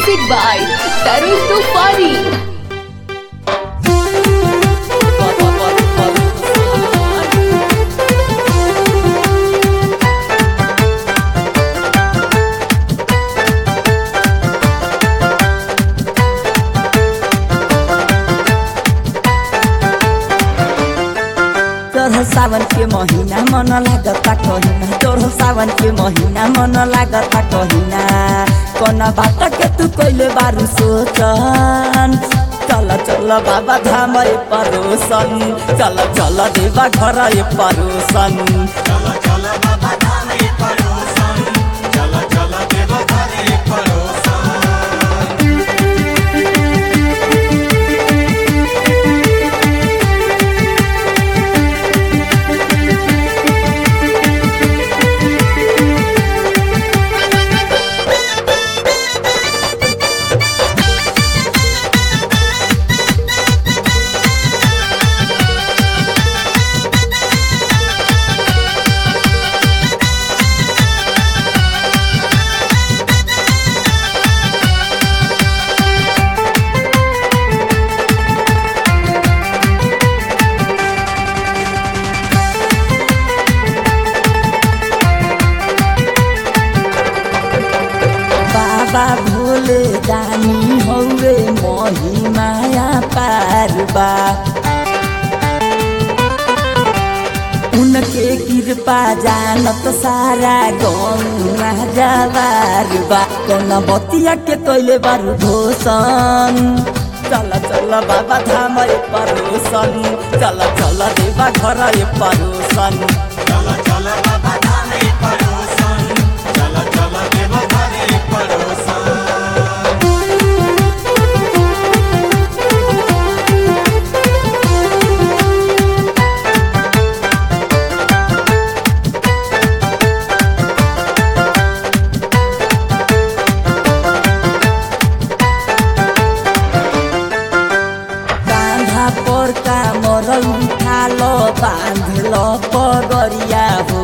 Music by Tarun Tufani. तोर सावन के महीना मन लागता कहिना तोर सावन के महीना मन लागता कहिना कौन बात के तू कइले बारू सोचन चल चल बाबा धाम ए परोसन चल चल देवा घर ए परोसन चल चल बाबा धाम ए परोसन चल चल देव घर ए परोसन बाबा भोले दानी हौवे महिमाया पारबा उनके कृपा जानत सारा गौना जवार बा कौन बतिया के कैले बारू घोषण चल चल बाबा धाम ए परोसन चल चल देवा घर ए परोसन चल चल बाबा धाम ए परोसन चल चल देव घर ए परोसन कांधा पर का मरल उठाल बांधल पगरिया हो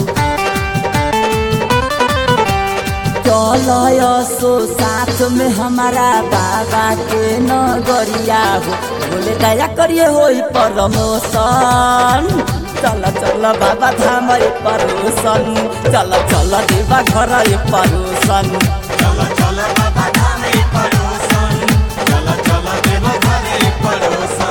चल सो साथ में हमारा बाबा के नगरिया हो बोले दया करिए हो प्रमोशन चल चल बाबा धाम ए परोसन चल चल देवा घर ए परोसन चल चल बाबा धाम ए परोसन चल चल देव घर ए परोसन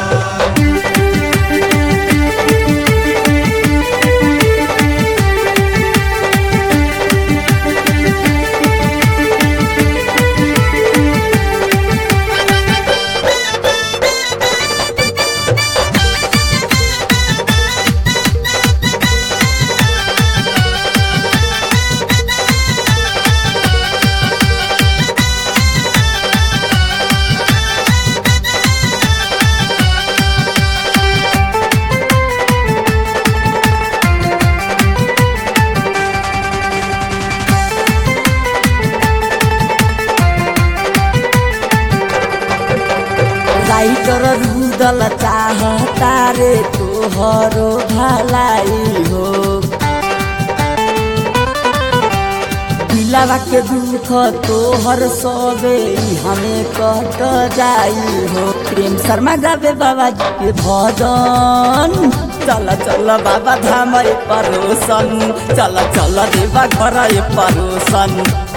राइटर रुदल चाहता रे तोहरो भलाई हो दिलावा के दुख तोहर सबे हमें कट जाई हो प्रेम शर्मा गावे बाबा जी के भजन चल चल बाबा धाम ए परोसन चल चल देवा घर ए परोसन